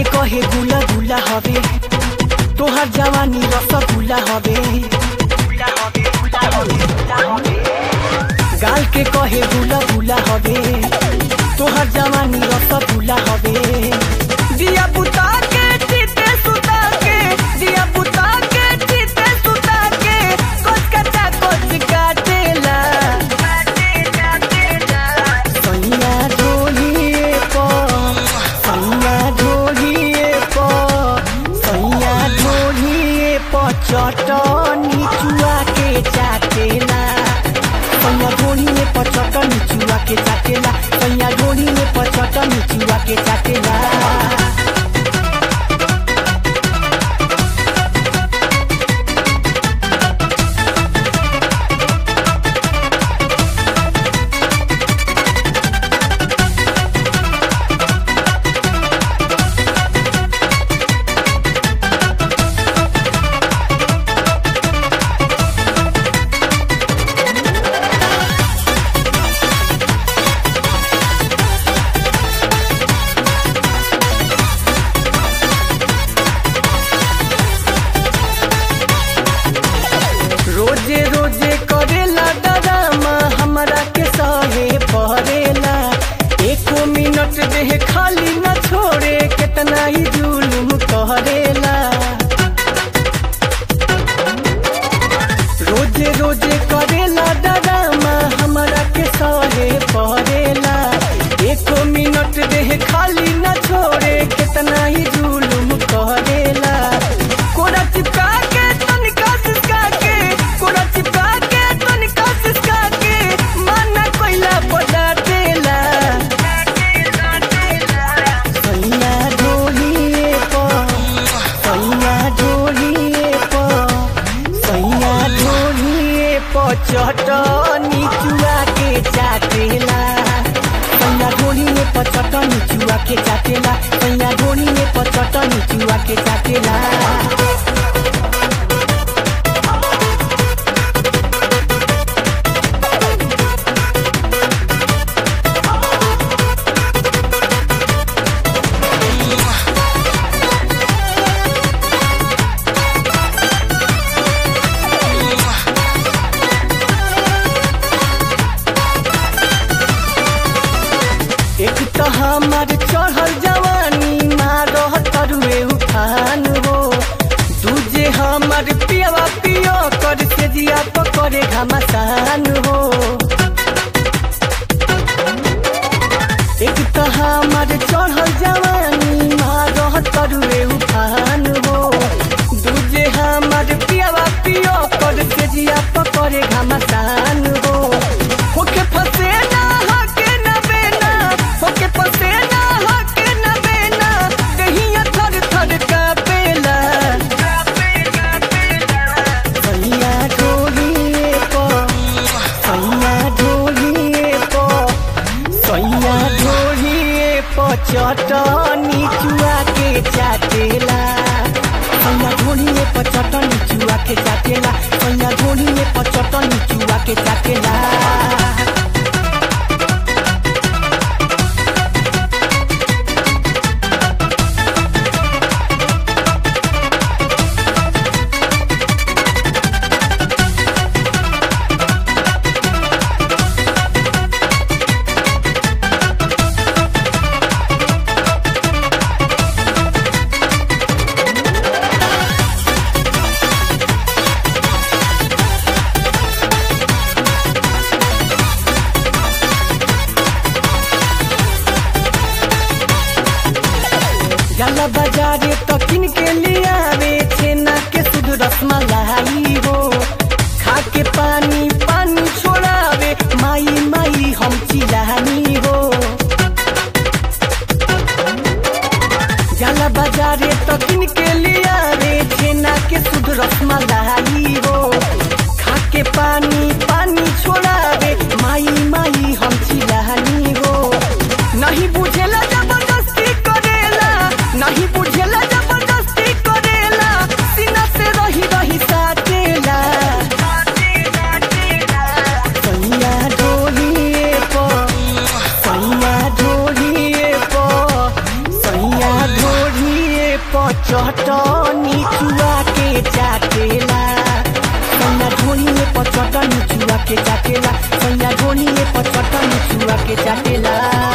के कहे गुला गुला हवे तोहार जवानी रसगुल्ला हवे गाल के कहे गुला गुला हवे तोहार जवानी रसगुल्ला हवे दिया बुता के चिते सुता के दिया बुता के चिते सुता के कोच कटा कोच काटेला सैया ढोलिए पर सैया ढोलिए पर सैया ढोलिए पर चटनी चुआ के चाटेला सैया ढोलिए पर चटनी चुआ के चाटेला सैया ढोलिए पर चटनी चुआ के चाटेला रोजे रोजे करेला डरामा हमरा के सहे पड़ेला एको मिनट देह खाली न छोड़े कितना ही जुलुम करेला रोजे रोजे करेला डरामा हमरा के सहे पड़ेला एको मिनट देह खाली न छोड़े कितना ही जुलुम करेला कोरा चिपका के तनिका सिसका के कोरा चिपका के तनिका सिसका के माना कोइला बड़ा देला सैया ढोलिए पर सैया ढोलिए पर सैया ढोलिए पर चटनी चुआ के चाटेला सैया ढोलिए पर चटनी चुआ के चाटेला सैया ढोलिए पर चटनी चुआ के चाटेला एक तो हमार चढ़ल जवानी मारह तरुए उठान हो दूजे हमार पियावा पियो कर के जिया पकड़े घमासान हो एक तो हमार चढ़ल जवानी मारह तरुए उठान हो दूजे हमार पियावा पियो कर के जिया पकड़े घमासान हो होके फसे ना हके ना बेना होके फसे ना हके ना बेना कहिया थर थर कापेला सैया ढोलिए पर सैया ढोलिए पर सैया ढोलिए पर चटनी चुआ के चाटेला सैया ढोलिए पर चटनी चुआ के चाटेला सैया ढोलिए पर चटनी चुआ के चाटेला जाला बाजारे तो किन के लिए आवे छेना के शुद्ध रसमलाई हो खा के पानी पानी छोड़ावे माई माई हम चिलानी हो जाला बाजारे तो किन के लिए आवे छेना के शुद्ध रसमलाई हो खा के पानी पानी छोड़ावे माई माई हम चिलानी हो नहीं बुझेला जबरदस्ती करेला नहीं बुझेला जबरदस्ती करेला सीना से रही रही साटेला सैया ढोलिए पर सैया ढोलिए पर सैया ढोलिए के चाटेला